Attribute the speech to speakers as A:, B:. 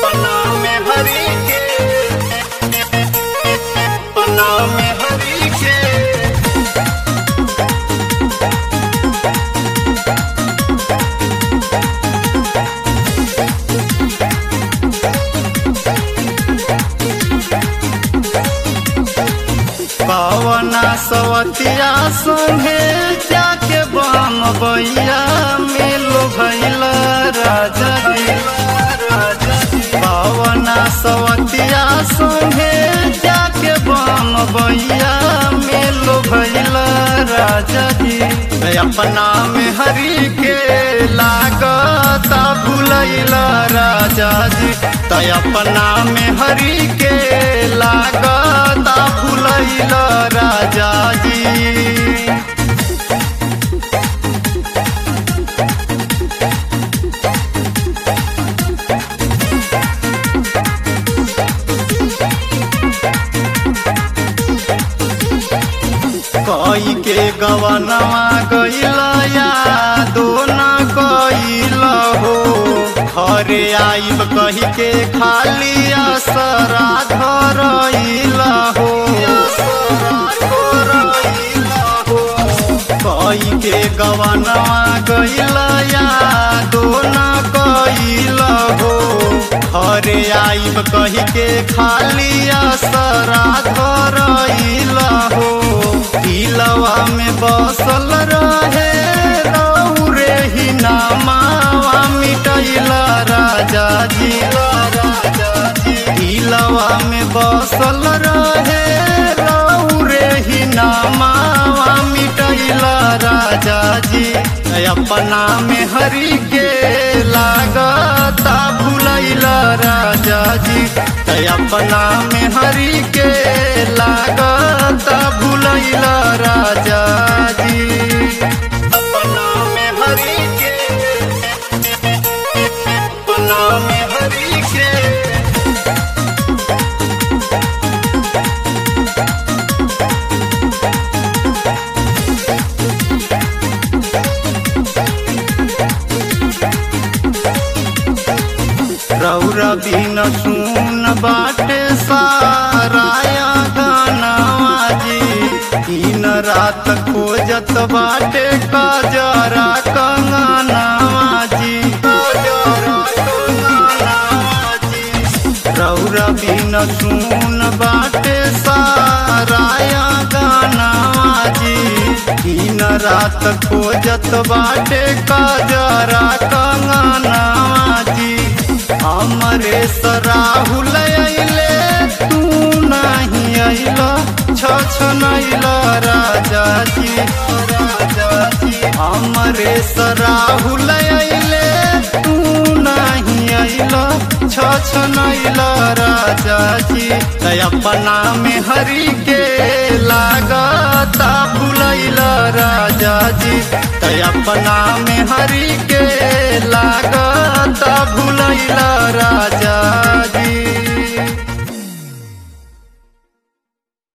A: पना में हरी के पना में हरी के पवना सवतिया संगे जाके बम बैया मिलो भैल राजा जी पवना सवतिया संगे जाके बम बैया मिलो भैल राजा जी अपना में हरी के लागता भूलैल राजा जी तय अपना में हरी के लागता भूलैल राजा जी कई के गवनवा गईल यादो न कईल हो घरे आइब कही के खाली असरा धरईल हो कई के गवनवा गईल यादो न कईल हो घरे आइब कही के खाली असरा धरईल हो दिलवा में बसल रहे रहू रे ही नामावा मिटैला राजा जी दिलवा में बसल रहे रहू रे ही नामावा मिटैला राजा जी अपना में हरी के लागता भूलैला राजा जी अपना में हरी के लागता भूलैला राजा जी अपना में हरी के अपना में हरी के रौरा बिन सुन बाटे साराया गानावा जी दिन रात खोजत बाटे काजरा कंगनावा जी रौरा बिन सुन बाटे साराया गानावा जी दिन रात खोजत बाटे काजरा कंगनावा जी हमरे सराहुल अइले तू नहीं अइल छ नैल राजा जी राजा जी हमरे सराहुल अइले तू नहीं अइल छ नैल राजा जी अपना में हरी के लागता भूलैल राजा जी अपना में हरी के लागता भूलैल राजा